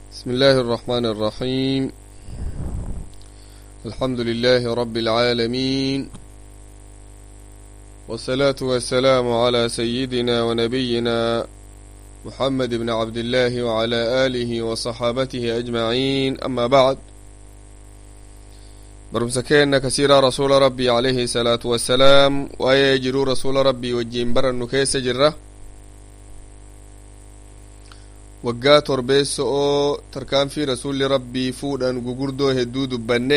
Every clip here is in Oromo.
بسم الله الرحمن الرحيم الحمد لله رب العالمين والصلاة والسلام على سيدنا ونبينا محمد بن عبد الله وعلى آله وصحابته أجمعين أما بعد برمسكين كثيرا رسول ربي عليه الصلاة والسلام ويجروا رسول ربي وجين برا كيس جره waggaa torbeessa'oo tarkaanfii rasuulli rabbii fuudhan gugurdoo hedduu dubbanne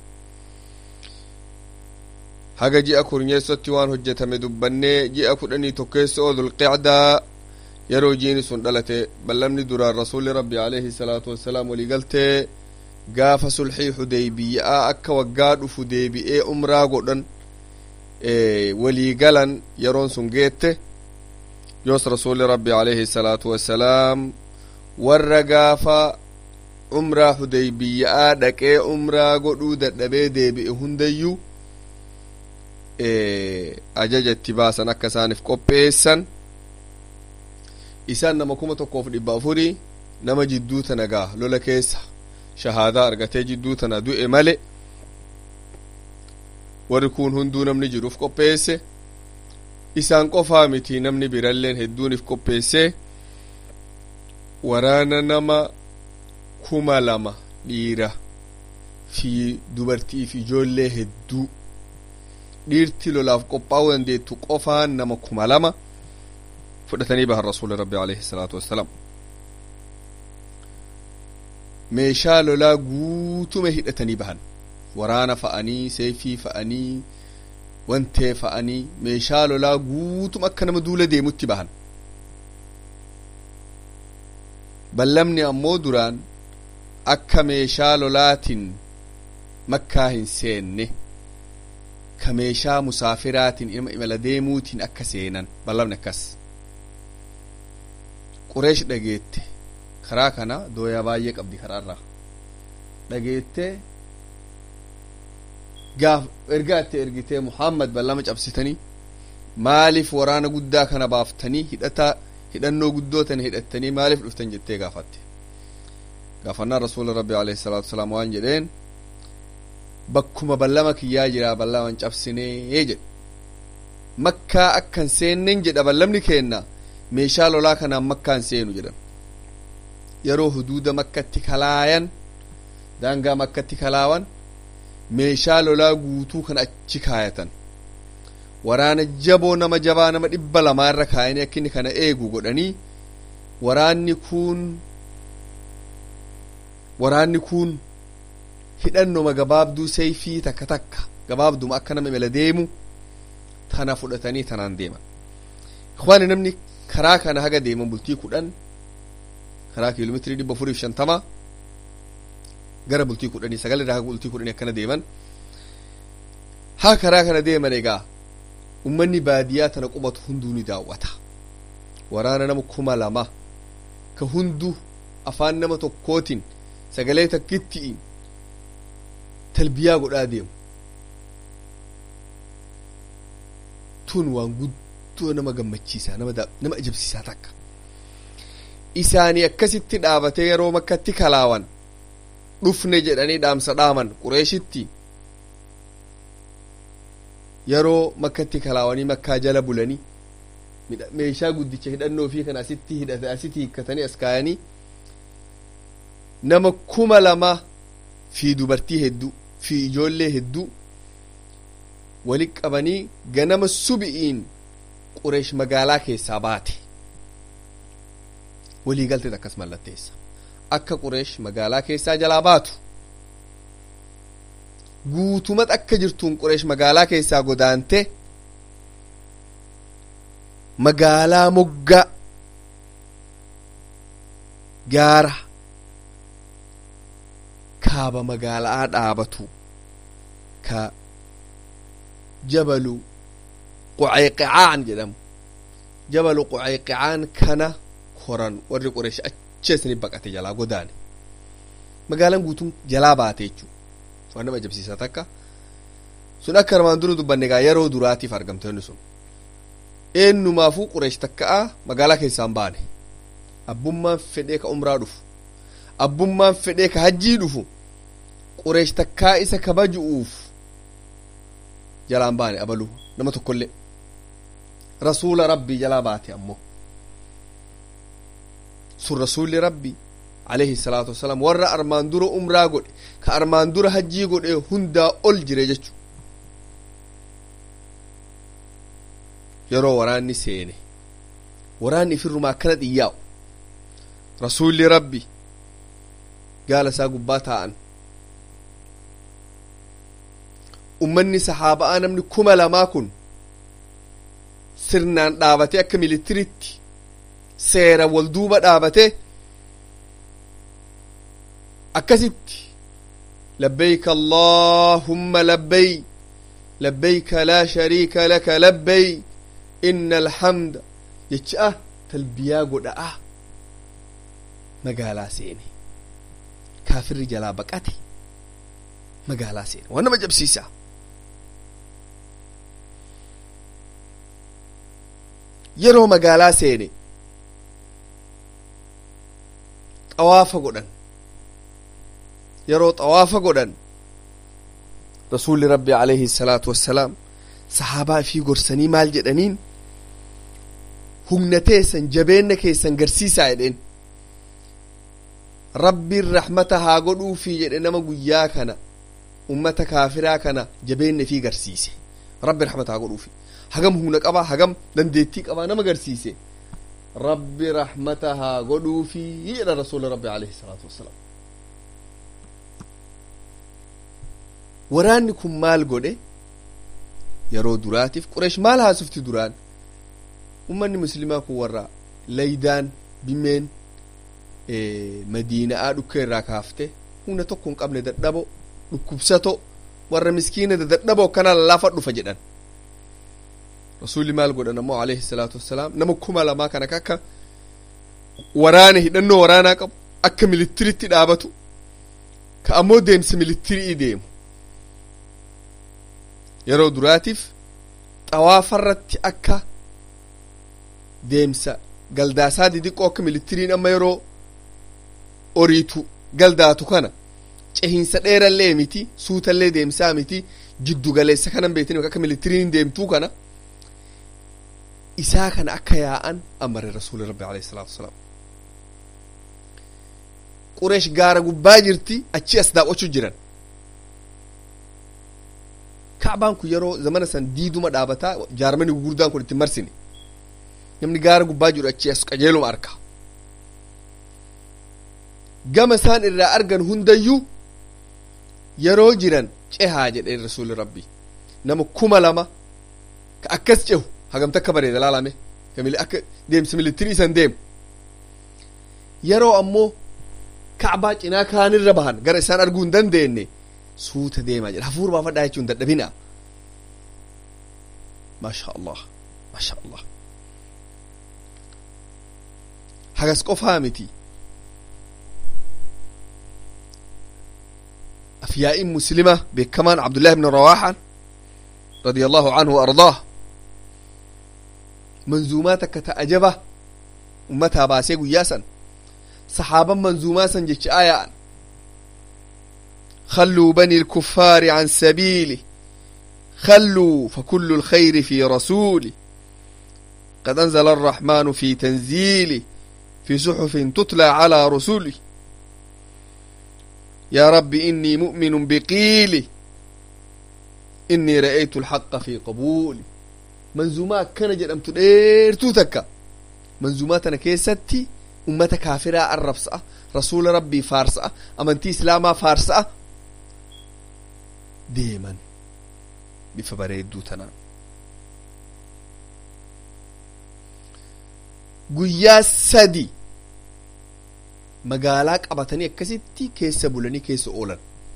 haga ji'a kurnyeessotti waan hojjetame dubbanne ji'a kudhanii tokkeessa'oo dulqicdaa yeroo jiini sun dhalate ballamni duraan rasuulli rabbii alayhi salaatu wassalaam walii galtee gaafa sulxii hudeybiyaa akka waggaa dhufu deebi'ee umraa godhan walii galan yeroon sun geette yoos rasuulli rabbii alayhi salaatu wassalaam warra gaafa umraa hudeybiyaa dhaqee umraa godhuu dadhabee deebi'e hundayyuu ajaja itti baasan akka isaaniif qopheessan isaan nama kuma tokkoof dhibba afurii nama jidduu tana gaa lola keessa shahaadaa argatee jidduu tana du'e male warri kun hunduu namni jiruuf qopheesse isaan qofaa miti namni biralleen hedduuniif qopheesse waraana nama kuma lama dhiira fi dubartii fi ijoollee hedduu dhiirti lolaaf qophaa'uu dandeettu qofaan nama kuma lama fudhatanii bahan rasuuli rabbi alayhi salaatu wassalaam meeshaa lolaa guutuma hidhatanii bahan waraana fa'anii seefii fa'anii wantee fa'anii meeshaa lolaa guutuma akka nama duula deemutti bahan ballamni ammoo duraan akka meeshaa lolaatiin makkaa hin seenne ka meeshaa musaafiraatiin ilma imala deemuutiin akka seenan ballamni akkas qureesh dhageette karaa kana dooyaa baay'ee qabdi karaarraa dhageette gaaf ergaa itti ergitee muhammad ballama cabsitanii maaliif waraana guddaa kana baaftanii hidhataa hidhannoo guddoo tana hidhattanii maaliif dhuftan jettee gaafatte gaafannaa rasuula rabbi alayhi salaatu wasalaam waan jedheen bakkuma ballama kiyyaa jira ballaman cabsinee jedhe makkaa akkan seenneen jedha ballamni keenna meeshaa lolaa kanaan makkaan seenu jedhan yeroo huduuda makkatti kalaayan daangaa makkatti kalaawan meeshaa lolaa guutuu kan achi kaayatan waraana jaboo nama jabaa nama dhibba lamaarra kaayanii akka inni kana eegu godhanii waraanni kun waraanni kun hidhannoma gabaabduu seeyfii takka takka gabaabduma akka nama imala deemu tana fudhatanii tanaan deeman ikwaani namni karaa kana haga deeman bultii kudhan karaa kiiloomeetirii dhibba afuriif shantama gara bultii kudhanii sagal irraa haga bultii kudhanii akkana deeman haa karaa kana deeman egaa ummanni baadiyaa tana qubatu hunduu ni daawwata waraana nama kuma lama ka hunduu afaan nama tokkootiin sagalee takkittiin talbiyaa godhaa deemu tun waan guddoo nama gammachiisaa nama nama ajabsiisaa takka isaanii akkasitti dhaabatee yeroo makkatti kalaawan dhufne jedhanii dhaamsa dhaaman qureeshitti yeroo makkatti kalaawanii makkaa jala bulanii meeshaa guddicha hidhannoo fi kan asitti hidhate asitti hiikkatanii as kaayanii nama kuma lama fi dubartii hedduu fi ijoollee hedduu wali qabanii ganama subi'iin qureesh magaalaa keessaa baate walii galteet akkas mallatteessa akka qureesh magaalaa keessaa jalaa baatu guutumat akka jirtuun qureesh magaalaa keessaa godaante magaalaa moggaa gaara kaaba magaalaa dhaabatu ka jabalu qucayqicaan jedhamu jabalu qucayqicaan kana koran warri qureesh acheesni baqate jalaa godaane magaalaan guutuun jalaa baate jechuu waan nama ajabsiisaa takka sun akka armaan dura dubbanne egaa yeroo duraatiif argamtoonni sun eennumaafuu qureesh takka'a magaalaa keessaan baane abbummaan fedhee ka umraa dhufu abbummaan fedhee ka hajjii dhufu qureesh takkaa isa kabaju'uuf jalaan baane abaluu nama tokkollee rasuula rabbii jalaa baate ammoo sun rasuulli rabbii alayhi salaatu wasalaam warra armaan dura umraa godhe ka armaan dura hajjii godhe hundaa ol jire jechu yeroo waraanni seene waraanni ifirrumaa akkana xiyyaa'u rasuulli rabbi gaala isaa gubbaa taa'an ummanni sahaaba'aa namni kuma lamaa kun sirnaan dhaabate akka militiritti seera wal duuba dhaabate akkasitti labbayk allahumma labbay labbayka laa shariika laka labbay inna alhamda jecha talbiyaa godha'a magaalaa seene kaafirri jalaa baqate magaalaa seene waan nama jabsiisa yeroo magaalaa seene xawaafa godhan yeroo xawaafa godhan rasuulli rabbi alayhi salaatu wassalaam sahaabaa fi gorsanii maal jedhaniin humna teessan jabeenna keessan garsiisaa jedheen rabbiin rahmata haa godhuufi jedhe nama guyyaa kana ummata kaafiraa kana jabeenna fi garsiise rabbi rahmata haa godhuufi hagam humna qabaa hagam dandeettii qabaa nama garsiise rabbi rahmata haa godhuufi jedha rasuula rabbi alayhi salaatu wassalaam waraanni kun maal godhe yeroo duraatiif qureesh maal haasofti duraan ummanni muslimaa kun warra laydaan bimeen madiina'aa dhukkee irraa kaafte humna tokko hin qabne dadhabo dhukkubsato warra miskiina dadhabo akkana lallaafa dhufa jedhan rasuulli maal godhan ammoo alayhi salaatu wassalaam nama kuma lamaa kana akka waraana hidhannoo waraanaa qabu akka militiritti dhaabatu ka ammoo deemsa militirii deemu yeroo duraatiif xawaafarratti akka deemsa galdaasaa didiqqoo akka militiriin amma yeroo oriitu galdaatu kana cehiinsa dheerallee miti suutallee deemsaa miti jiddu galeessa kanan beektanii akka militiriin deemtuu kana isaa kana akka yaa'an amare rasuuli rabbi alayhi salaatu wasalaam qureesh gaara gubbaa jirti achi as daawwachuu jiran kaabaan kun yeroo zamana san diiduma dhaabataa jaarmani gurguddaan kun itti marsine namni gaara gubbaa jiru achi as qajeeluma arka gama isaan irraa argan hundayyuu yeroo jiran cehaa jedhee rasuuli rabbi nama kuma lama ka akkas cehu hagamta akka bareeda laalame akka deemsa militirii isan deemu yeroo ammoo kaabaa cinaa kaanirra bahan gara isaan arguu hin dandeenye suuta deemaa jedha hafuura baafadhaa jechuun dadhabina maasha allah maasha allah hagas qofaa miti afyaa'iin muslima beekamaan abdullahi ibn rawaaxaan radia allahu anhu waardaah manzuumaa takka ta ajaba ummataa baasee guyyaa san saxaaban manzuumaa san jecha aaya'an خلوا بني الكفار عن سبيله خلوا فكل الخير في رسوله قد أنزل الرحمن في تنزيله في صحف تتلى على رسله يا رب إني مؤمن بقيلي إني رأيت الحق في قبولي منزومات كان جرمت ديرتو تكا منزوماتنا كيستي أمة كافرة الرفسة رسول ربي فارسة أمنتي إسلاما فارسة deeman bifa bareedduu tanaan guyyaa sadi magaalaa qabatanii akkasitti keessa bulanii keessa oolan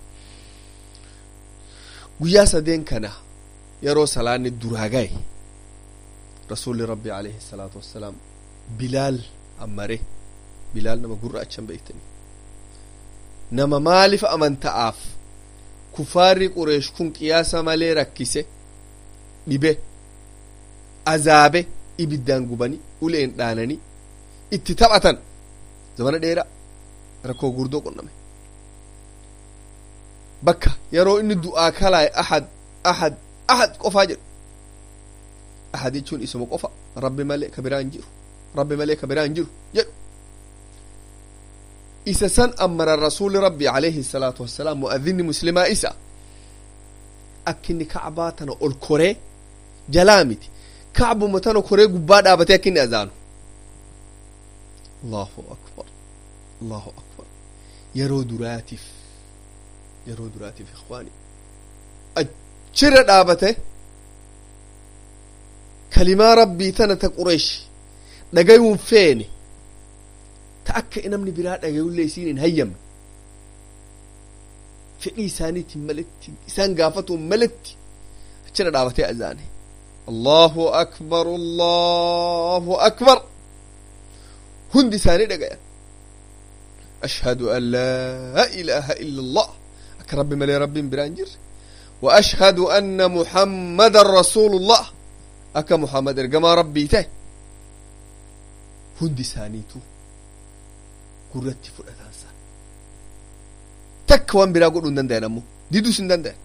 guyyaa sadeen kana yeroo salaanni duraa gahe rasuulli rabbi alayhi salaatu wassalaam bilaal ammare bilaal nama gurraachan beektanii nama maaliif amanta'aaf kufaarri qureesh kun qiyaasa malee rakkise dhibe azaabe ibiddaan gubanii uleen dhaananii itti taphatan zamana dheeraa rakkoo gurdoo qonname bakka yeroo inni du'aa kalaaye ahad ahad ahad qofaa jedhu ahad jechuun isuma qofa rabbi malee ka biraa hin jiru rabbi malee ka biraa hin jiru jedhu isa san amara rasuuli rabbi alayhi salaatu wassalaam mu'adhinni muslimaa isa akka inni kacbaa tana ol koree jalaa miti kacbuma tana koree gubbaa dhaabatee akka inni azaanu allahu akbar allahu akbar yeroo duraatiif yeroo duraatiif ikhwaani achirra dhaabate kalimaa rabbii tana ta qureesh dhagayuun feene ta akka namni biraa dhagayullee isiin hin hayyamne fedhii isaaniitiin maletti isaan gaafatuun maletti achirra dhaabatee azaane allahu akbar allahu akbar hundi isaanii dhagayan ashhadu an laa ilaaha illa allah akka rabbi malee rabbiin biraa hin jirre wa ashhadu anna muhammadan rasuulullah akka muhammad ergamaa rabbii ta'e hundi isaaniitu gurratti fudhatan san takka waan biraa godhuu hin dandayan ammoo diduus hin dandayan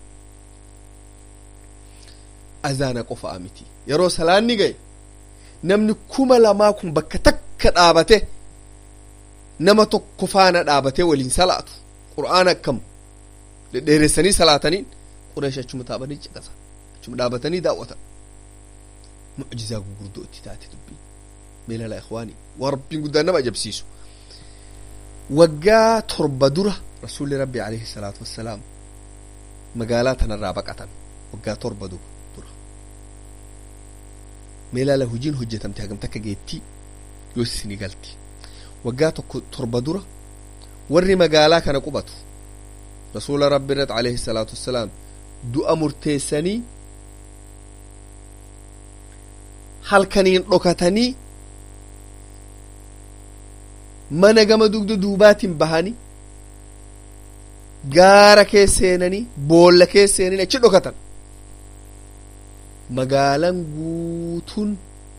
azaana qofaa miti yeroo salaanni gaye namni kuma lamaa kun bakka takka dhaabate nama tokko faana dhaabatee waliin salaatu qur'aana akkam dhedheeressanii salaataniin qureesh achuma taabanii ciqasa achuma dhaabatanii daawwatan mucjizaa gurguddoo itti taate dubbii meelala ikhwaanii waa rabbiin guddaan nama ajabsiisu waggaa torba dura rasuulli rabbi alayhi salaatu wassalaam magaalaa tanarraa baqatan waggaa torba dura meelaala hojiin hojjetamte hagam takka geettii yoo isinii galti waggaa tokko torba dura warri magaalaa kana qubatu rasuula rabbi irratti alayhi salaatu wassalaam du'a murteessanii halkaniin dhokatanii mana gama dugda duubaatiin bahanii gaara keessa seenanii boolla keessa seenanii achi dhokatan magaalaan guutuun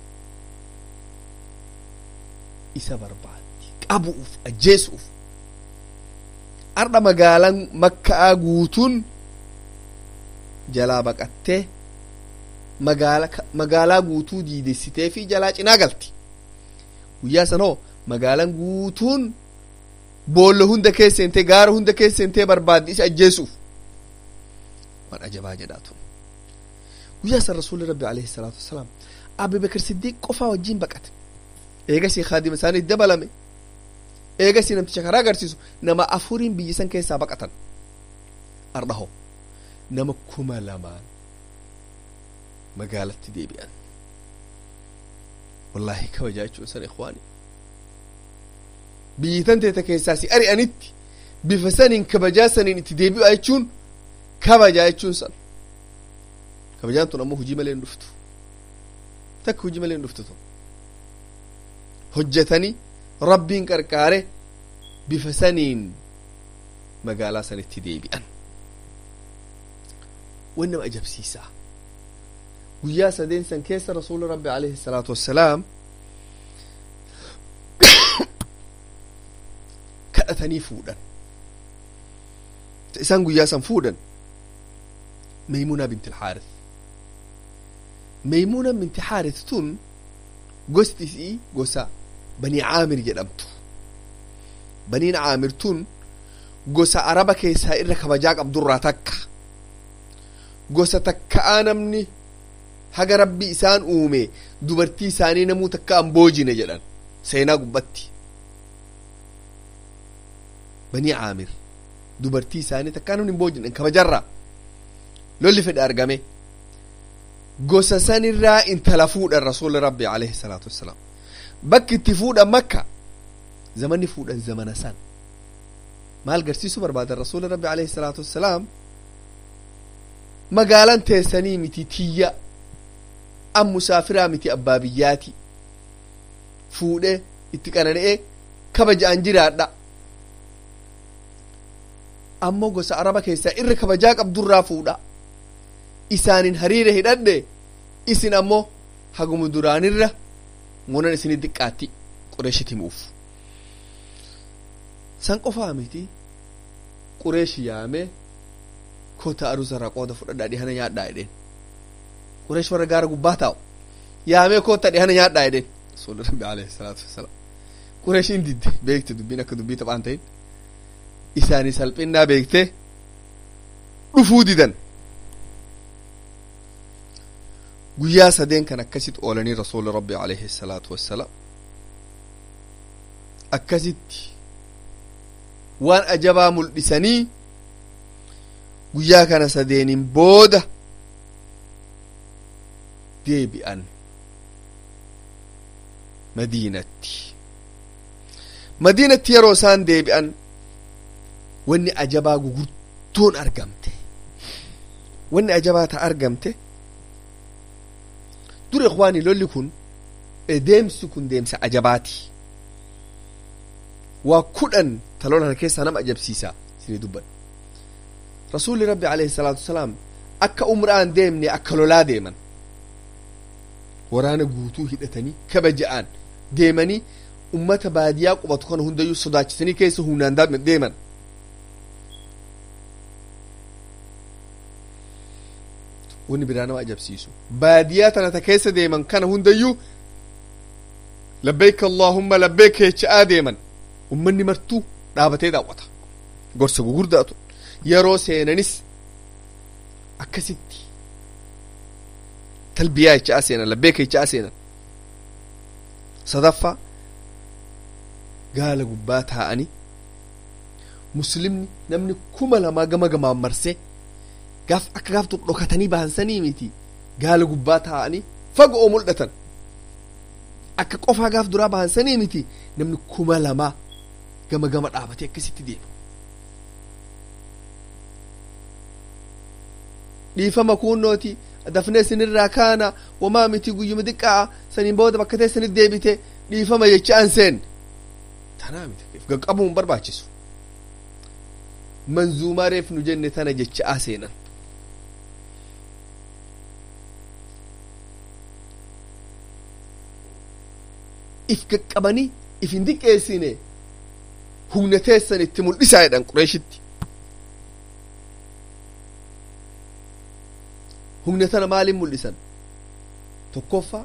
isa barbaaddi qabuuf ajjeesuuf ardha magaalaan makka'aa guutuun jalaa baqattee magaalaa guutuu diidessitee fi jalaa cinaa galti guyyaa sanoo magaalaan guutuun boolla hunda keessa seentee gaara hunda keessa seentee barbaaddi isa ajjeesuuf waan ajabaa jedhaatu guyyaa san rasuulli rabbi alayhi salaatu wassalaam abi bakr siddiiq qofaa wajjiin baqate eegasii kaadima isaanii dabalame eegasii namticha karaa agarsiisu nama afuriin biyya san keessaa baqatan ardhaho nama kuma lamaan magaalatti deebi'an wallaahi kabajaa jechuun san ikhwaani biyyitan teeta keessaa si ari'anitti bifa saniin kabajaa saniin itti deebi'a jechuun kabajaa jechuun san kabajaan tun ammoo hujii malee hin dhuftu takka hujii malee hin dhuftu tun hojjetanii rabbiin qarqaare bifa saniin magaalaa sanitti deebi'an wan nama ajabsiisaa guyyaa sadeen san keessa rasuula rabbi alayhi salaatu wassalaam kadhatanii fuudhan isaan guyyaa san fuudhan meymuunaa binti ilxaaris meymuuna binti xaaris tun gosti isii gosa banii caamir jedhamtu baniin caamir tun gosa araba keessaa irra kabajaa qabdurraa takka gosa takka'aa namni haga rabbi isaan uume dubartii isaanii namuu takka an boojine jedhan seenaa gubbatti banii caamir dubartii isaanii takkaa namni hin boojine kabajarraa lolli fedhe argame gosa sanirraa intala fuudhan rasuuli rabbi alayhi salaatu wassalaam bakki itti fuudhan makka zamanni fuudhan zamana san maal garsiisu barbaadan rasuuli rabbi alayhi salaatu wassalaam magaalan teessanii miti tiyya an musaafiraa miti abbaa biyyaati fuudhe itti qanana'ee kabaja'an jiraadha ammoo gosa araba keessaa irra kabajaa qabdurraa fuudha isaanin hariira hidhadhe isin ammoo haguma duraanirra munan isini diqqaatti qureeshiti muuf san qofaa miti qureeshi yaame kota arusarraa qooda fudhadhaa dhihana nyaadhaa jedheen qureesh warra gaara gubbaa taa'u yaamee kota dhihana nyaadhaa jedheen rasuulli rabbi alayhi salaatu wassalaam qureeshiin didde beekte dubbiin akka dubbii taphaan ta'in isaanii salphinnaa beekte dhufuu didan guyyaa sadeen kan akkasit oolanii rasuuli rabbi alayhi salaatu wassalaam akkasitti waan ajabaa mul'isanii guyyaa kana sadeeniin booda deebi'an madiinatti madiinatti yeroo isaan deebi'an wanni ajabaa gugurdoon argamte wanni ajabaa ta argamte dur ikwaani lolli kun deemsi kun deemsa ajabaati waa kudhan ta lolan keessaa nama ajabsiisa isinii dubban rasuulli rabbi alayhi salaatu wasalaam akka umraan deemne akka lolaa deeman waraana guutuu hidhatanii kabaja'aan deemanii ummata baadiyaa qubatu kana hundayyuu sodaachisanii keessa humnaan deeman wanni biraa nama ajabsiisu baadiyaa tana ta keessa deeman kana hundayyuu labbeeka allaahumma labbeeka jecha'aa deeman ummanni martuu dhaabatee daawwata gorsa gugurdaatu yeroo seenanis akkasitti talbiyaa jecha'aa seenan labbeeka jecha'aa seenan sadaffaa gaala gubbaa taa'anii muslimni namni kuma lamaa gama gamaan marsee gaaf akka gaaf tokko dhokatanii baansanii miti gaala gubbaa taa'anii fagoo mul'atan akka qofaa gaaf duraa baansanii miti namni kuma lamaa gama gama dhaabatee akkasitti deema dhiifama kuunnooti dafnee isinirraa kaana wamaa miti guyyuma xiqqaa saniin booda bakka teessanitti deebite dhiifama jechaan seen tanaa miti gaqqabuu hin barbaachisu manzuumaa reef nu jenne tana jecha'aa seenan if gaqqabanii if hin diqqeessine humna teessan itti mul'isaa jedhan qureeshitti humna tana maaliin mul'isan tokkoffaa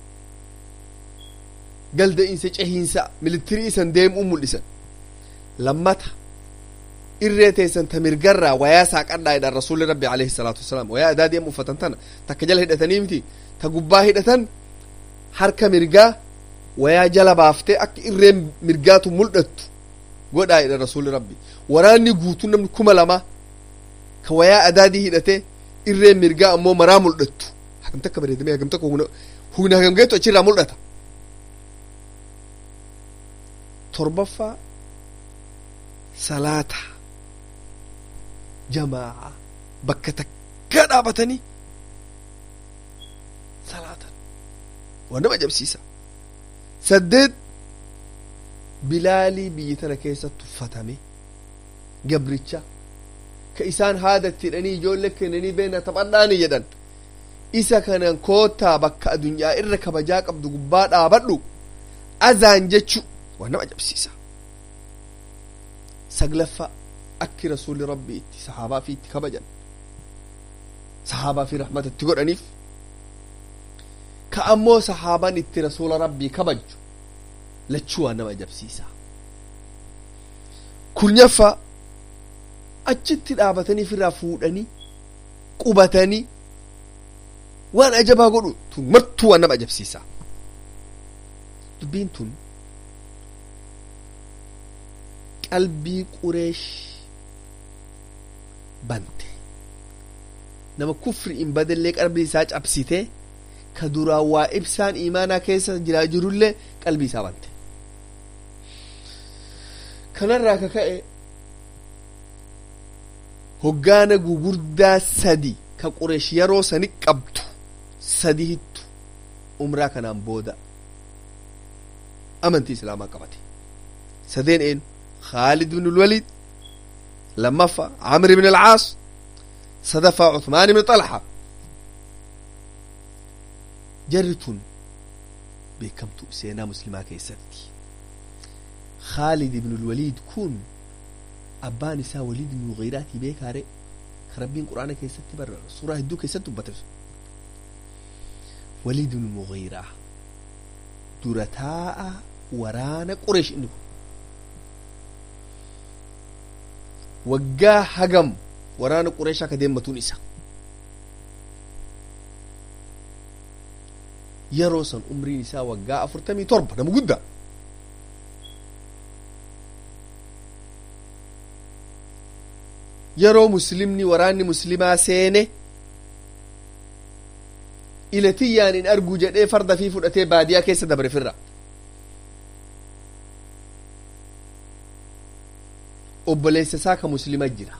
galda'iinsa cehiinsa militirii isan deemuu mul'isan lammata irree teessan ta mirgarraa wayaa saaqadhaa jedhan rasuulli rabbi alayhi salaatu wasalaam wayaa adaa deemu uffatan tana takka jala hidhatanii miti ta gubbaa hidhatan harka mirgaa wayaa jala baaftee akka irreen mirgaatu mul'attu godhaa jedhan rasuulli rabbi waraanni guutuu namni kuma lama ka wayaa adaadii hidhatee irreen mirgaa ammoo maraa mul'attu hagam takka bareedamee hagam takka humna hagam geettu achirraa mul'ata torbaffaa salaata jamaa'a bakka takka dhaabatanii salaatan waan nama ajabsiisa saddeet bilaalii biyyi tana keessatti uffatame gabricha ka isaan haadatti hidhanii ijoollee kennanii beena taphadhaani jedhan isa kanan koottaa bakka adunyaa irra kabajaa qabdu gubbaa dhaabadhu azaan jechu waan nama ajabsiisa saglaffaa akki rasuulli rabbi itti sahaabaa fi itti kabajan sahaabaa fi rahmata itti godhaniif ka ammoo sahaabaan itti rasuula rabbii kabaju lachuu waan nama ajabsiisa kurnyaffaa achitti dhaabatanii ofirraa fuudhanii qubatanii waan ajabaa godhu tun martuu waan nama ajabsiisa dubbiin tun qalbii qureesh bante nama kufri hin badillee qalbii isaa cabsite ka duraan waa ibsaan imaanaa keessa jiraa jirullee qalbii isaa bante kanarraa ka ka'e hoggaana gugurdaa sadi ka qureesh yeroo sani qabdu sadi hittu umraa kanaan booda amantii islaamaa qabate sadeen een خالد بن الوليد لمفا عمرو بن العاص صدفة عثمان بن طلحة جرتون بكمتو سينا مسلمة كيستي khaalid ibnu lwaliid kun abbaan isaa waliid ibnu mugiiraatii beekaare ka rabbiin quraana keessatti bar suuraa hedduu keessatti dubbate waliid ibnu mugiiraa dura taa'a waraana qureesh inni kun waggaa hagam waraana qureeshaa akka deemmatuun isa yeroo san umriin isaa waggaa afurtamii torba nama guddaa yeroo muslimni waraanni muslimaa seene ilatiyyaan in argu jedhee farda fi fudhatee baadiyaa keessa dabre firra obboleessa isaa ka muslima jira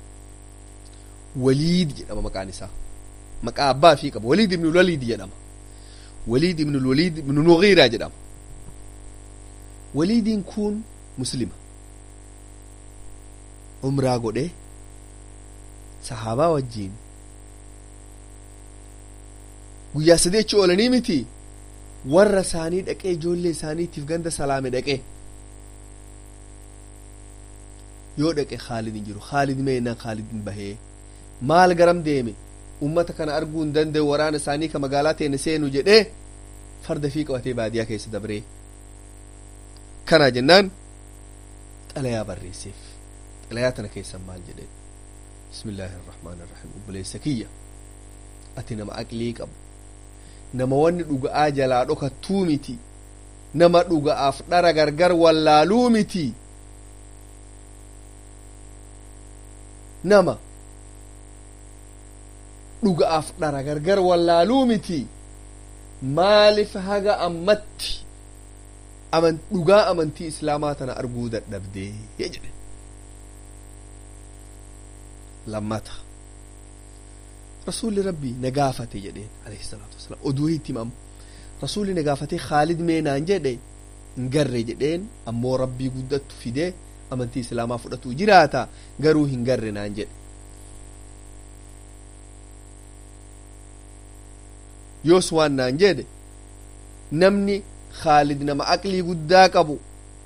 waliid jedhama maqaan isaa maqaa abbaa fi qaba waliid ibnu waliid jedhama waliid ibnu waliid ibnu mugiiraa jedhama waliidiin kun muslima umraa godhee sahaabaa wajjiin guyyaa sadii achi oolanii miti warra isaanii dhaqee ijoollee isaaniitiif ganda salaame dhaqee yoo dhaqe khaalid hin jiru khaalid meenaan khaalid hin bahee maal garam deeme ummata kana arguu hin danda'u waraana isaanii ka magaalaa teene seenu jedhee farda fi qabatee baadiyaa keessa dabree kana jennaan xalayaa barreesseef xalayaa tana keessan maal jedhee bismillaahi irrahmaan irrahiim obboleessa kiyya ati nama aqlii qabu nama wanni dhuga'aa jalaa dhokattuu miti nama dhuga'aaf dhara gargar wallaaluu miti nama dhuga'aaf dhara gargar wallaaluu miti maalif haga ammatti aman dhugaa amantii islaamaa tana arguu dadhabdee jedhe lammata rasuulli rabbii na gaafate jedheen alayhi salaatu wasalaam oduu hitti himamu rasuulli na gaafatee khaalid meenaan jedhe hin garre jedheen ammoo rabbii guddattu fidee amantii islaamaa fudhatu jiraata garuu hin garre naan jedhe yoos waan naan jedhe namni khaalid nama aqlii guddaa qabu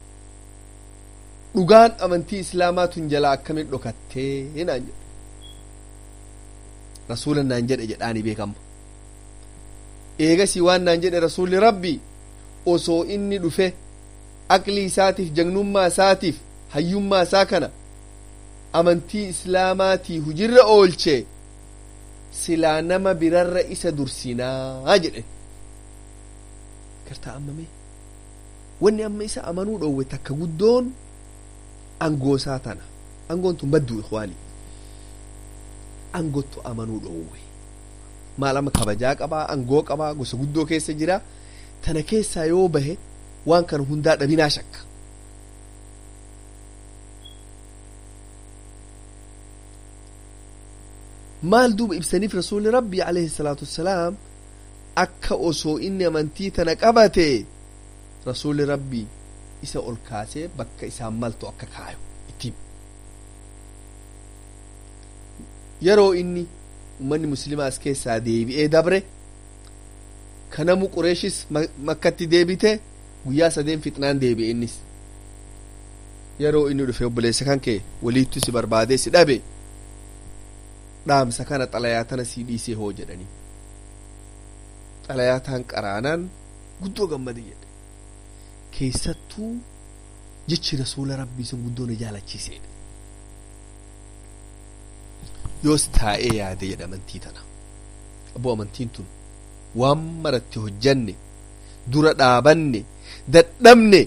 dhugaan amantii islaamaa tun jalaa akkamin dhokattee naan jedhe rasuula naan jedhe jedhaani beekama eegasii waan naan jedhe rasuulli rabbi osoo inni dhufe aqlii isaatiif jagnummaa isaatiif hayyummaa isaa kana amantii islaamaatii hujirra oolche silaa nama birarra isa dursinaa jedhe gartaa ammame wanni amma isa amanuu dhoowwe takka guddoon angoosaa tana angoon tun badduu ikwaanii angottu amanuu dhoowwe maal amma kabajaa qabaa angoo qabaa gosa guddoo keessa jira tana keessaa yoo bahe waan kana hundaa dhabinaa shakka maal duuba ibsaniif rasuulli rabbii alayhi salaatu wassalaam akka osoo inni amantii tana qabate rasuulli rabbii isa ol kaasee bakka isaan maltu akka kaayu ittiin yeroo inni ummanni muslimaa as keessaa deebi'ee dabre kanamu qureeshis makkatti deebite guyyaa sadeen fixnaan deebi'e innis yeroo inni dhufe obboleessa kan kee waliittu si barbaadee si dhabe dhaamsa kana xalayaa tana sii dhiisee hoo jedhanii xalayaa taan qaraanaan guddoo gammade jedhe keessattuu jechi rasuula rabbii sun guddoo na jaalachiiseedha yoos taa'ee yaade jedhe amantii tana abboo amantiin tun waan maratti hojjanne dura dhaabanne dadhabne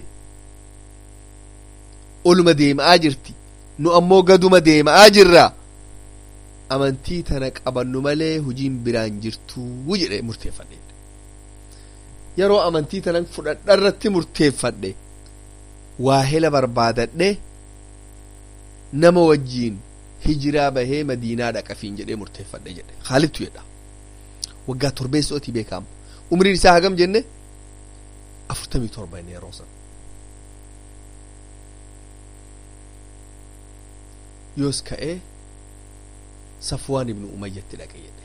oluma deema'aa jirti nu ammoo gaduma deema'aa jirra amantii tana qabannu malee hujiin biraan jirtuu jedhe murteeffadhe yeroo amantii tanan fudhadha irratti murteeffadhe waa hela barbaadadhe nama wajjiin hijiraa bahee madiinaa dhaqafiin jedhee murteeffadhe jedhe haalittu jedha waggaa torbeessootii beekama umriin isaa hagam jenne afurtamii torba inni yeroo san yoos ka'ee safwaan ibnu umayyatti dhaqe jedhe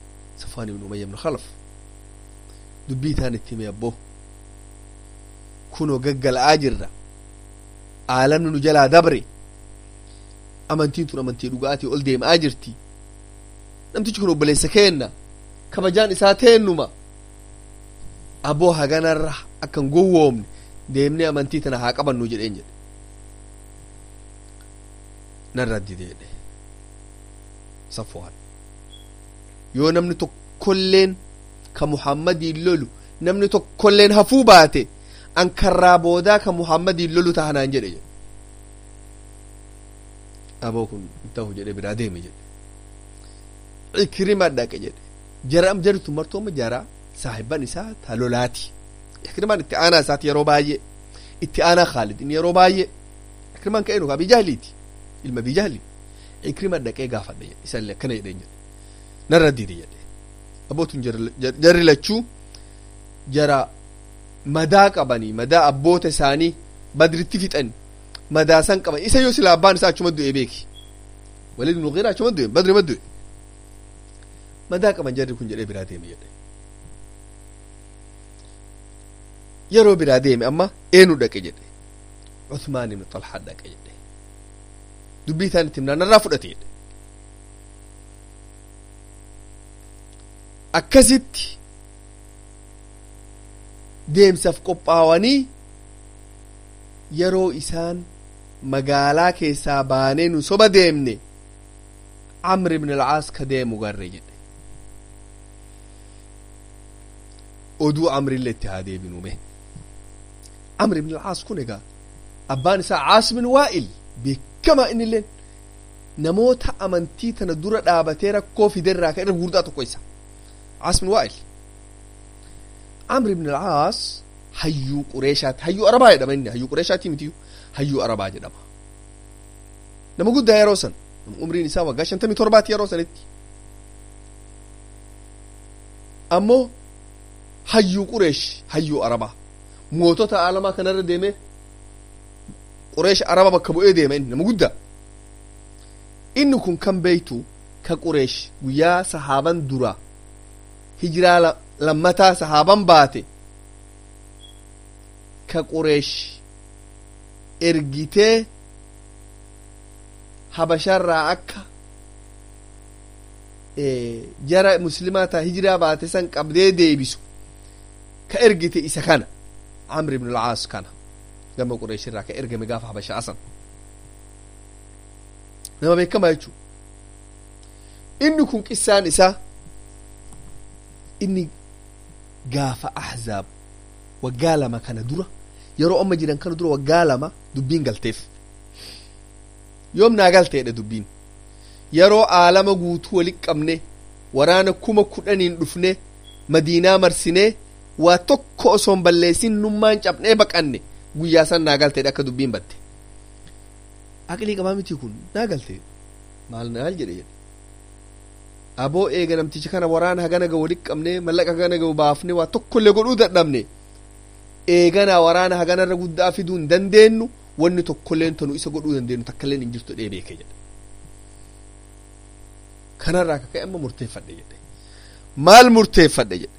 safwaan ibnu umayya ibnu khalaf dubbii isaan itti hime abboo kunoo gaggala'aa jirra aalamni nu jalaa dabre amantiin tun amantii dhugaatii ol deemaa jirti namtichi kun obboleessa keenna kabajaan isaa teennuma aboo haganarra akkan gowwoomne deemnee amantii tana haa qabannu jedheen jedhe narra dideedhe safwaan yoo namni tokkolleen ka muhammadiin lolu namni tokkolleen hafuu baate an karraa boodaa ka muhammadiin lolu tahanaan jedhe jedhe aboo kun ta'u jedhe biraa deeme jedhe ikrima dhaqe jedhe jara am jartu martooma jara saahiban isaa ta lolaati ikrimaan itti aanaa isaati yeroo baay'ee itti aanaa khaalid inni yeroo baay'ee ikrimaan ka'ee nuka bijaahiliiti ilma bijaahili ikrima dhaqee gaafadhe jedhe isallee akkana jedheen jedhe narra didi jedhe abbootun jarri lachuu jara madaa qabanii madaa abboota isaanii badritti fixan madaa san qaban isa yoo sila abbaan isaa achuma du'e beeki walid ibnu ghira achuma du'e badri ma du'e madaa qaban jarri kun jedhee biraa deeme jedhe yeroo biraa deeme amma eenu dhaqe jedhe Uthmaan ibn Talhaa dhaqe jedhe dubbii isaan itti himnaan narraa fudhate jedhe akkasitti deemsaaf qophaawanii yeroo isaan magaalaa keessaa baanee nu soba deemne Amr ibn al-Aas ka deemu garre jedhe oduu Amrillee itti haa deebinume Amr ibn al-Aas kun egaa abbaan isaa Caas bin Waa'il beekamaa inni illeen namoota amantii tana dura dhaabatee rakkoo fiderraa ka irra guddaa tokko isa Caas bin Waa'il Amr ibn al-Aas hayyuu Qureeshaati hayyuu Arabaa jedhama inni hayyuu Qureeshaati mitiyu hayyuu Arabaa jedhama nama guddaa yeroo san umriin isaa waggaa shantamii torbaati yeroo sanitti ammoo hayyuu Qureesh hayyuu Arabaa mootota aalamaa kanarra deemee Qureesh Araba bakka bu'ee deema inni nama guddaa inni kun kan beeytu ka Qureesh guyyaa sahaaban duraa hijiraa lammataa sahaaban baate ka Qureesh ergitee habasharraa akka jara muslimaa taa hijiraa baate san qabdee deebisu ka ergite isa kana Amr ibn al-Aas kana gama Qureesh irraa ka ergame gaafa habashaa san nama beekamaa jechuu inni kun qissaan isaa inni gaafa ahzaab waggaa lama kana dura yeroo amma jiran kana dura waggaa lama dubbiin galteef yoom naa galteedha dubbiin yeroo aalama guutuu wali qabne waraana kuma kudhaniin dhufne madiinaa marsinee waa tokko osoon balleessin nummaan cabnee baqanne guyyaa san naa galteedha akka dubbiin batte aqlii qabaa miti kun naa galte maal naal jedhe jedhe aboo eega namticha kana waraana hagana gahu wali qabne mallaqa hagana gahu baafne waa tokkollee godhuu dadhabne eeganaa waraana haganarra guddaa fiduu hin dandeenyu wanni tokkolleen tanu isa godhuu dandeenyu takkailleen hin jirtu dhee beeke jedhe kanarraa akka ka'e amma murteeffadhe jedhe maal murteeffadhe jedhe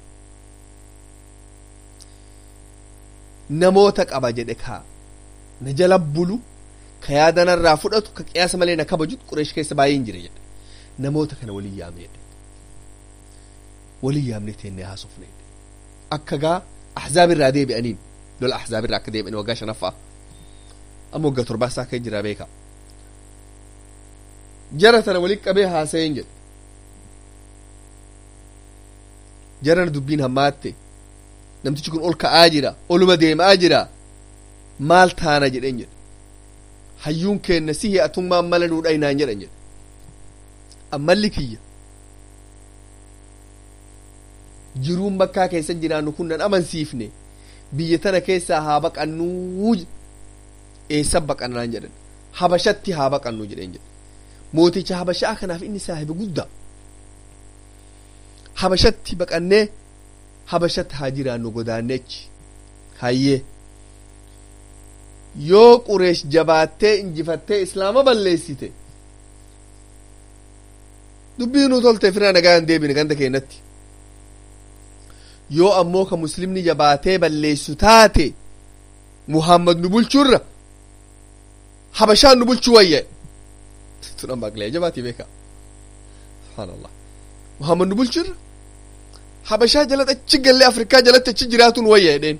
namoota qaba jedhe kaa na jala bulu ka yaadanarraa fudhatu ka qiyaasa malee na kabaju qureesh keessa baay'ee hin jire jedhe namoota kana waliin yaamne jedhe waliin yaamne teennee haasofne jedhe akka gaa ahzaab irraa deebi'aniin lola ahzaab irraa akka deebi'an waggaa shanaffaa amma waggaa torbaasaa akka jira beeka jara tana waliin qabee haasa'een jedhe jarana dubbiin hammaatte namtichi kun ol ka'aa jira oluma deemaa jira maal taana jedheen jedhe hayyuun keenna si hi'atummaan mala nuu dhaynaan jedhan jedhe ammalli kiyya jiruun bakkaa keessa jiraannu kun nan amansiifne biyya tana keessaa haa baqannuu eessa baqannaan jedhan habashatti haa baqannuu jedheen jedhe mooticha habashaa kanaaf inni saahiba guddaa habashatti baqannee habashatti haa jiraannu godaannechi hayyee yoo qureesh jabaattee injifattee islaama balleessite dubbii nu tolte firaa nagaa hin deebine ganda keenyatti yoo ammoo ka muslimni jabaatee balleessu taate muhammad nu bulchurra habashaan nu bulchuu wayya tun amma aqlee jabaatii beeka subhaanallah muhammad nu bulchurra habashaa jalatti achi gallee afrikaa jalatti achi jiraatuun wayya jedheen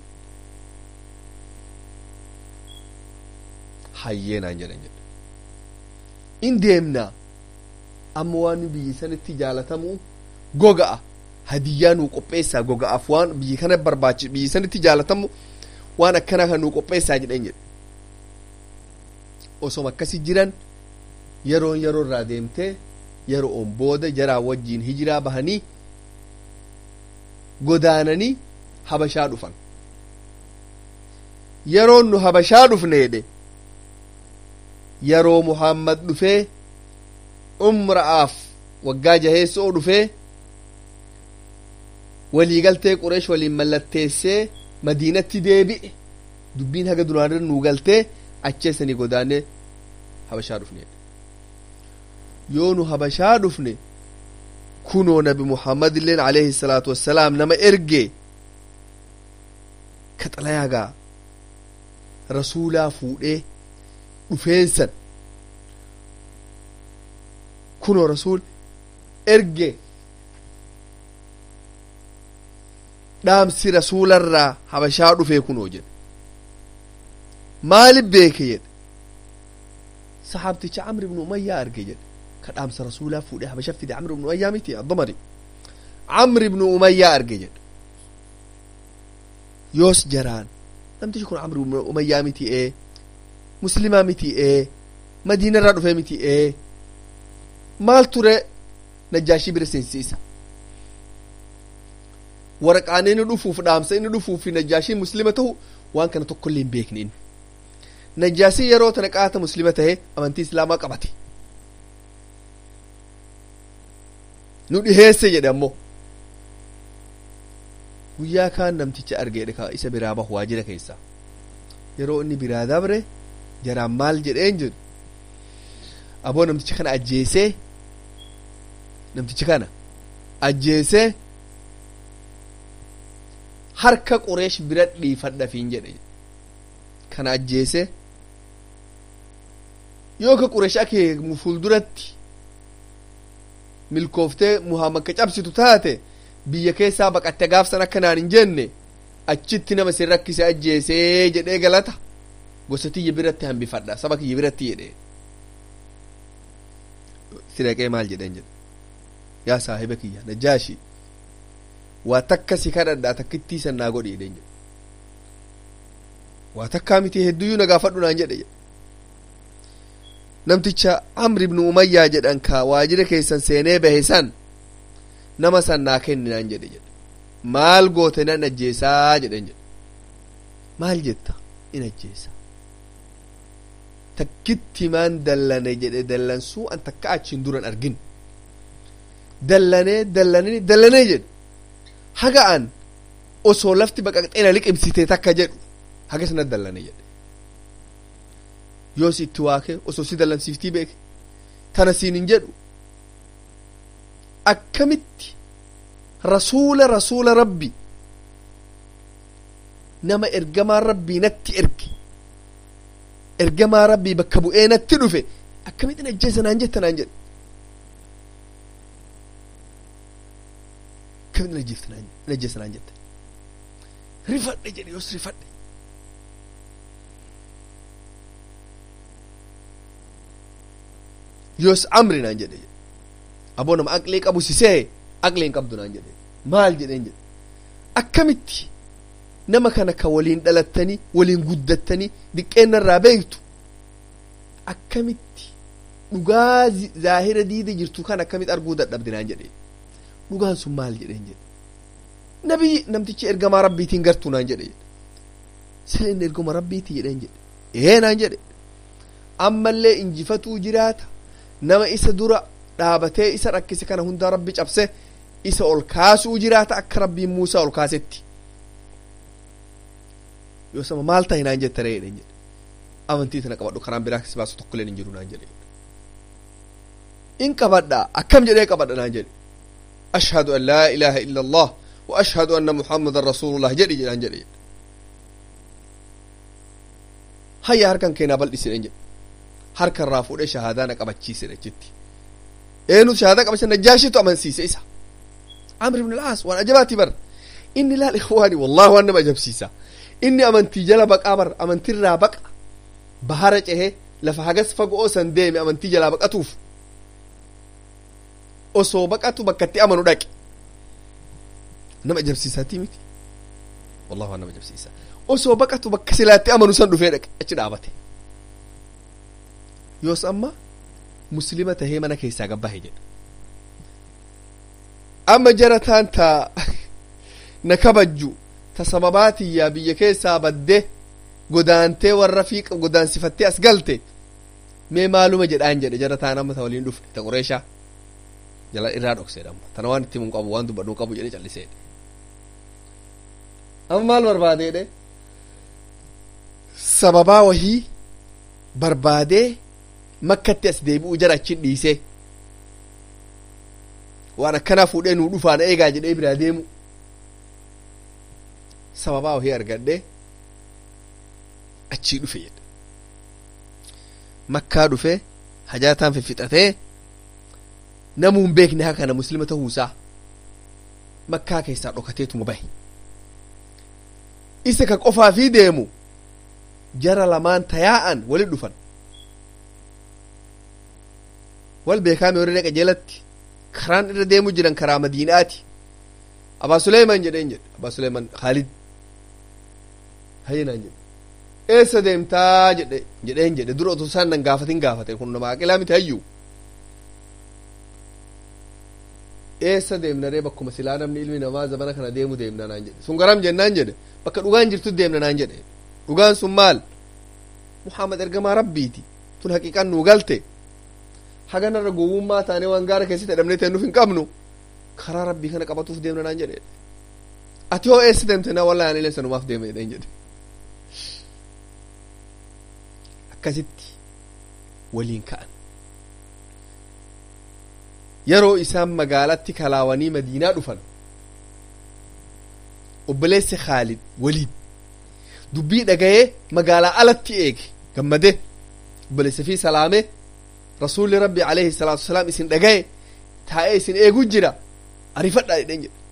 hayyeenaan jedhan jedhe in deemnaa amma waan biyyi sanitti jaalatamu goga'a hadiyyaa nuu qopheessaa goga'aaf waan biyyi kana barbaachi biyyi sanitti jaalatamu waan akkanaa kan nuu qopheessaa jedhan jedhe osoma akkasi jiran yeroon yeroo irraa deemtee yeroo on booda jaraa wajjiin hijiraa bahanii godaananii habashaa dhufan yeroon nu habashaa dhufne jedhe yeroo muhammad dhufee umra'aaf waggaa jaheessoo dhufee waliigaltee qureesh waliin mallatteessee madiinatti deebi'e dubbiin haga duraanirra nuu galtee acheessanii godaanee habashaa dhufne yoo nu habashaa dhufne kunoo nabi muhammad illeen alayhi salaatu wassalaam nama erge ka xalayaagaa rasuulaa fuudhee dhufeensan kunoo rasuul erge dhaamsi rasuularraa habashaa dhufee kunoo jedhe maalif beeke jedhe saxaabticha camr ibnu umayyaa arge jedhe ka dhaamsa rasuulaa fuudhee habasha fide camr ibnu umayyaa miti addomari camr ibnu umayyaa arge jedhe yoos jaraan namtichi kun camr ibnu umayyaa miti ee muslimaa miti ee madiinarraa dhufee miti ee maal ture najaashii bira seensiisa waraqaan inni dhufuuf dhaamsa inni dhufuuf najaashiin muslima ta'u waan kana tokkollee hin beekne inni najaasii yeroo tana qaata muslima tahe amantii islaamaa qabate nu dhiheesse jedhe ammoo guyyaa kaan namticha argeedhe ka isa biraa bahu waajira keessaa yeroo inni biraa dabre jaraan maal jedheen jedhu aboo namticha kana ajjeesee namticha kana ajjeesee harka qureesh bira dhiifadhafiin jedhe kana ajjeese yoo ka qureesh akee fuulduratti milkooftee muhammad ka cabsitu taate biyya keessaa baqatte gaafsan akkanaan hin jenne achitti nama sin rakkise ajjeesee jedhee galata gosa tiyya biratti hambifadha saba kiyya biratti jedhe sidaqee maal jedhen jedhe yaa saahiba kiyya najaashi waa takka si kadhadha takkittii san naa godhi jedhen jedhe waa takkaa miti hedduyyuu na gaafadhu naan jedhe jedhe namticha amr ibnu umayyaa jedhan ka waajira keessan seenee bahe san nama san naa kenni naan jedhe jedhe maal goote nan ajjeesaa jedhen jedhe maal jetta in ajjeesa takkitti maan dallane jedhe dallansuu an takka achiin duran argin dallanee dallanee dallanee jedhe haga an osoo lafti baqaqxeena liqimsite takka jedhu haga sana dallane jedhe yoos itti waake osoo si dallansiiftii beeke tana siin hin jedhu akkamitti rasuula rasuula rabbi nama ergamaan rabbii natti erge ergamaa rabbii bakka bu'ee natti dhufe akkamittiin ajjeesa naan jetta naan jedhe akkamittiin ajjeesa naan jette rifadhe jedhe yoos rifadhe yoos amri naan jedhe aboo nama aqlee qabu sisee aqlee hin qabdu naan jedhe maal jedheen jedhe akkamitti nama kana ka waliin dhalattanii waliin guddattanii diqqeennarraa beektu akkamitti dhugaa zaahira diida jirtu kan akkamitti arguu dadhabde naan jedhe dhugaan sun maal jedheen jedhe nabii namtichi ergamaa rabbiitiin gartuu naan jedhe sila inni ergama rabbiiti jedheen jedhe ee naan jedhe ammallee injifatuu jiraata nama isa dura dhaabatee isa rakkise kana hundaa rabbi cabse isa ol kaasuu jiraata akka rabbiin muusaa ol kaasetti yoo sama maal tahe naan jetta ree jedhen jedhe amantii tana qabadhu karaan biraa si baasu tokkoleen hin jiru naan jedhe in qabadha akkam jedhee qabadha naan jedhe ashhadu an laa ilaaha illa allah wa ashhadu anna muhammadan rasulullah jedhi jedhaan jedhe hayya harkan keenaa bal'isine jedhe harka irraa fuudhee shahaadaa na qabachiise jetti eenyu shahaadaa qabachiise najaashitu amansiise isa amr ibn al-aas waan ajabaati bar inni laal ikhwaani wallahi waan nama ajabsiisa inni amantii jala baqaa bar amantiirraa baqa bahara cehe lafa hagas fagoo san deeme amantii jalaa baqatuuf osoo baqatu bakkatti amanu dhaqe nama ajabsiisaatii miti wallahi waan nama ajabsiisa osoo baqatu bakka silaatti amanu san dhufee dhaqe achi dhaabate yoos amma muslima tahee mana keessaa gabbahe jedha amma jara taan ta na kabajju ta sababaatiyyaa biyya keessaa badde godaantee warra fiiqa godaansifattee as galte mee maaluma jedhaan jedhe jara taan amma ta waliin dhufne ta qureeshaa jala irraa dhokseedha amma tana waan itti himu qabu waan dubbadhuu qabu jedhe calliseedhe amma maal barbaadeedhe sababaa wahii barbaadee makkatti as deebi'u jara achin dhiisee waan akkanaa fuudhee nuu dhufaan eegaa jedhee biraa deemu sababaa wahii argadhee achii dhufe jedhe makkaa dhufe hajaataan fiffixatee namuu hin beekne haa kana muslima ta'uusaa makkaa keessaa dhokateetuma bahe isa ka qofaa fi deemu jara lamaan tayaa'an walit dhufan wal beekaame warri dhaqa jalatti karaan irra deemu jiran karaa madiinaati abaa suleeman jedheen jedhe abaa suleeman khaalid hayyinaan jedhe eessa deemtaa jedhe jedheen jedhe dura otoo isaan nan gaafatin gaafate kun nama aqilaa miti hayyuu eessa deemna ree bakkuma silaa namni ilmi namaa zamana kana deemu deemna naan jedhe sun garam jennaan jedhe bakka dhugaan jirtu deemna naan jedhe dhugaan sun maal muhammad ergamaa rabbiiti tun haqiiqan nuu galte haganarra gowwummaa taane waan gaara keessatti hidhamnee ta'e nuuf hin qabnu karaa rabbii kana qabatuuf deemna naan jedhe ati hoo eessa deemte naa wallaahi anilee sanumaaf deeme jedheen jedhe akkasitti waliin ka'an yeroo isaan magaalatti kalaawanii madiinaa dhufan obboleessi khaalid waliid dubbii dhagayee magaalaa alatti eege gammade obboleessa fi salaame rasuulli rabbi alayhi salaatu wasalaam isin dhagaye taa'ee isin eegu jira arifadhaa jedhen jedhe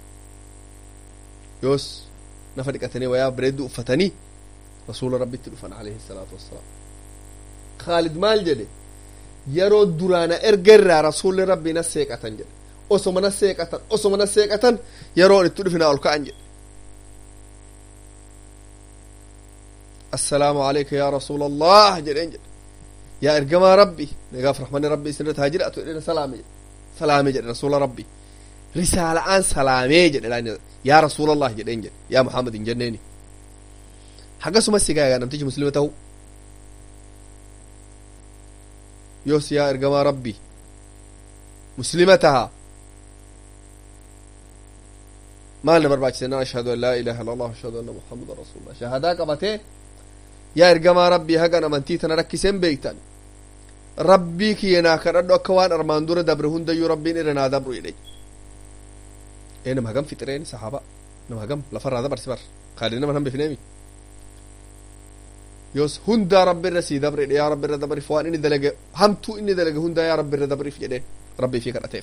yoos nafa dhiqatanii wayaa bareedduu uffatanii rasuula rabbitti dhufan alayhi salaatu wassalaam khaalid maal jedhe yeroo duraana erga irraa rasuulli rabbii na seeqatan jedhe osoma na seeqatan osoma na seeqatan yeroon itti dhufinaa ol ka'an jedhe assalaamu alayka yaa rasuula allah jedheen jedhe yaa ergamaa rabbi nagaaf rahmanni rabbi isinirratti haa jiraatu jedheen salaame jedhe salaame jedhe rasuula rabbi risaala'aan salaamee jedhe yaa rasuula allah jedheen jedhe yaa muhammad hin jenneeni hagasuma sigaa yaa namtichi muslima ta'u yoos yaa ergamaa rabbi muslima taha maal na barbaachise nan ashhadu an laa ilaha illa allah ashhadu anna muhammadan rasulullah shahadaa qabatee yaa ergamaa rabbii hagan amantii tana rakkiseen beektan rabbii kiyya naa kadhadhu akka waan armaan dura dabre hundayyuu rabbiin irra naa dabru jedhe ee nama hagam fixireen sahaaba nama hagam lafarraa dabarsi bar kaadii nama nan bifneemi yoos hundaa rabbi irra sii dabre yaa rabbi irra dabriif waan inni dalage hamtuu inni dalage hundaa yaa rabbi irra dabriif jedheen rabbii fi kadhateef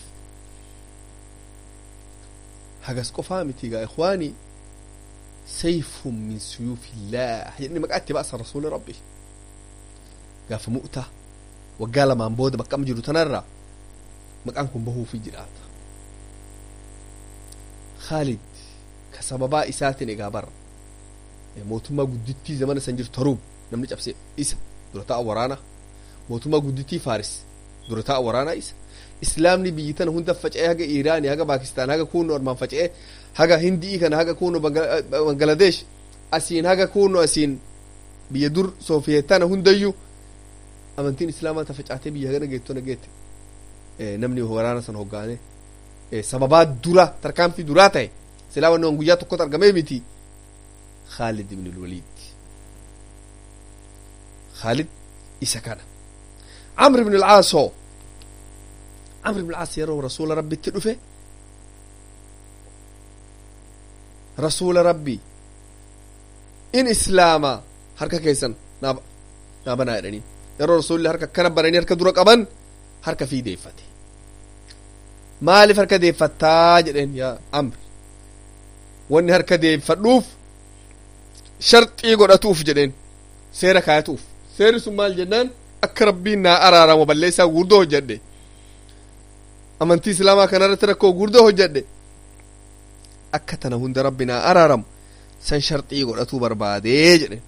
hagas qofaa miti gaa ikhwaanii sayfun min suyuufillah jedhani maqaa itti baasan rasuuli rabbi gaafa mu'ta waggaa lamaan booda baqqam jiru tanarra maqaan kun bahuufi jiraata khaalid ka sababaa isaatiin egaa bara mootummaa guddittii zamana san jirtu taruum namni cabse isa dura ta'a waraana mootummaa guddittii faaris dura ta'a waraanaa isa islaamni biyyi tana hunda faca'ee haga iiraanii haga paakistaan haga kuunno armaan faca'ee haga hindii kana haga kuunno bangaladesh asiin haga kuunno asiin biyya dur soofiyetana hundayyuu amantiin islaamaa ta facaatee biyya hagana geettona geette namni waraana san hoggaane sababaa dura tarkaanfii duraa ta'e silaa wanni guyyaa tokkotti argamee miti khaalid ibn lwaliid khaalid isa kana camr ibn alcaasoo camr ibn alcaas yeroo rasuula rabbitti dhufe rasuula rabbi in islaama harka keessan naa banaa jedhanii yeroo rasuulli harka akkana bananii harka dura qaban harka fii deeffate maaliif harka deeffattaa jedheen yaa amri wanni harka deeffadhuuf sharxii godhatuuf jedheen seera kaayatuuf seerri sun maal jennaan akka rabbiin naa araaramu balleessaa guddoo hojjedhe amantii islaamaa kanarratti rakkoo guddoo hojjedhe akka tana hunda rabbi naa araaramu san sharxii godhatuu barbaadee jedheen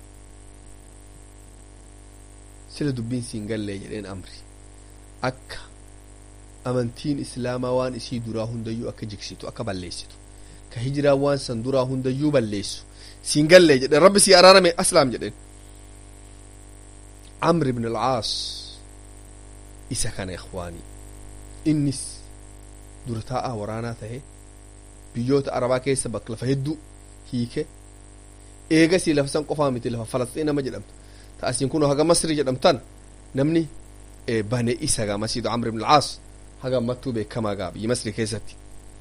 sila dubbiin siin gallee jedheen amri akka amantiin islaamaa waan isii duraa hundayyuu akka jigsitu akka balleessitu ka hijiraa waan san duraa hundayyuu balleessu siin gallee jedheen rabbi sii araarame aslaam jedheen عمرو بن العاص isa kana ikhwaanii innis dura taa'aa waraanaa tahe biyyoota arabaa keessa bakka lafa hedduu hiike eegasii lafa san qofaa miti lafa falasxiin nama jedhamtu ta asiin kun haga masri jedhamtan namni bane isa gaa masiidu camr ibn alcaas haga ammattuu beekamaa gaa biyya masri keessatti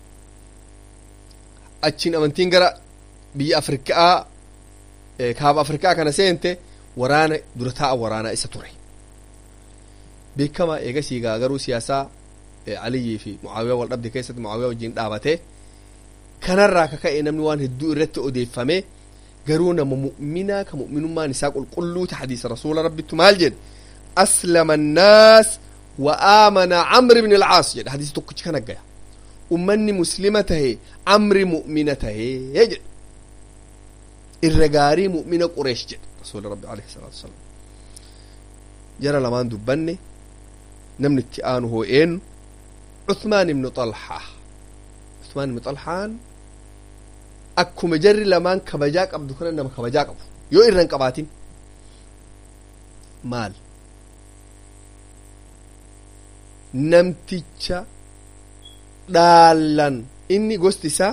achiin amantiin gara biyya afrikaa kaaba afrikaa kana seente waraana dura taa'a waraanaa isa ture beekamaa eegasii gaa garuu siyaasaa aliyyii fi mucaawiyaa wal dhabde keessatti mucaawiyaa wajjin dhaabate kanarraa ka ka'e namni waan hedduu irratti odeeffame garuu nama mu'minaa ka mu'minummaan isaa qulqulluu ta hadiisa rasuula rabbittu maal jedhe aslama annaas wa aamana camri ibn alcaas jedhe hadiisa tokkichi kana gaya ummanni muslima tahe camri mu'mina tahee jedhe irra gaarii mu'mina qureesh jedhe rasuula rabbi alayhi salaatu wasalaam jara lamaan dubbanne namni itti aanu hoo eenyu Uthmaan ibnu Xalhaa Uthmaan ibnu Xalhaan akkuma jarri lamaan kabajaa qabdu kana nama kabajaa qabu yoo irra hin qabaatin maal namticha dhaalan inni gosti isaa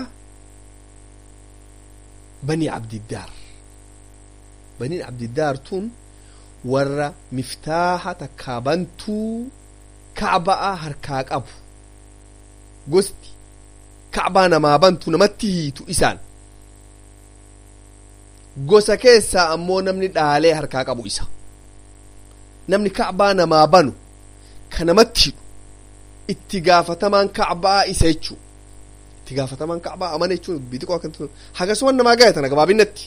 banii abdiddaar baniin abdiddaar tun warra miftaaha takkaa bantuu kacbaa harkaa qabu gosti kacbaa namaa bantu namatti hiitu isaan gosa keessaa ammoo namni dhaalee harkaa qabu isa namni kacbaa namaa banu ka namatti hidhu itti gaafatamaan kacbaa isa jechuu itti gaafatamaan kacbaa amana jechuun biitiqoo akkantu hagasuma namaa gaya tana gabaabinatti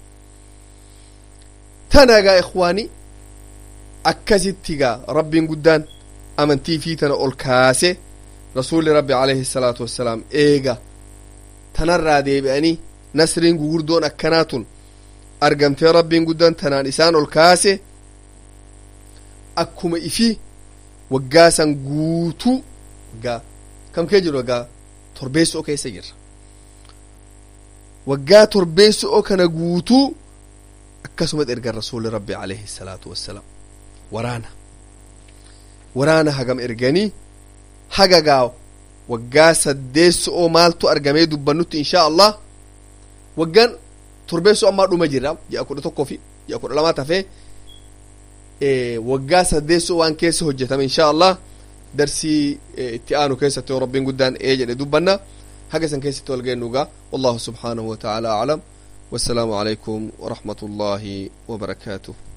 tana gaa ikhwaanii akkasitti gaa rabbiin guddaan amantii fi tana ol kaase rasuulli rabbi alayhi salaatu wassalaam eega tanarraa deebi'anii nasriin gugurdoon akkanaa tun argamtee rabbiin guddaan tanaan isaan ol kaase akkuma ifi waggaa san guutuu waggaa kam kee jiru waggaa torbeessoo keessa jirra waggaa torbeessoo kana guutuu akkasuma ergan rasuulli rabbi alayhi salaatu wassalaam waraana waraana hagam erganii haga gaa waggaa saddeessoo maaltu argamee dubbannutti inshaa allah waggaan torbeessoo ammaa dhuma jirra ji'a kudha tokkoo fi ji'a kudha lamaa tafee waggaa saddeessoo waan keessa hojjetame inshaa allah darsii itti aanu keessatti yoo rabbiin guddaan ee jedhe dubbanna haga san keessatti wal geennugaa wallahu subhaanahu wa ta'ala aclam والسلام عليكم ورحمة الله وبركاته